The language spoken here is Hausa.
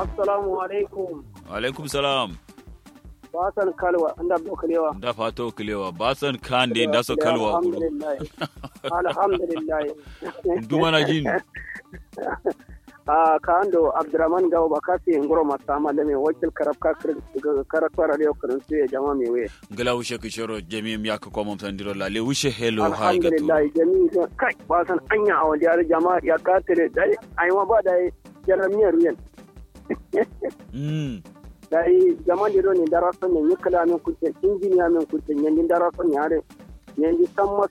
assalamu alaikum alaikum salam basan kalwa anda do kalewa da fato kilewa basan kan de da so kalwa guru alhamdulillah alhamdulillah duma na jin a kando abdurrahman gawo bakasi ngoro masama da me wakil karabka karakwa radio karantu ya jama me we gala wushe kishoro jami mi aka ko mom sandiro la le wushe hello hai gatu alhamdulillah jami kai basan anya a wajen jama ya katire dai aiwa ba dai jaramiyar ruyan mm dai jama diro ne daraso ne yikala min kuce injiniya min kuce yandi daraso ne are yandi samma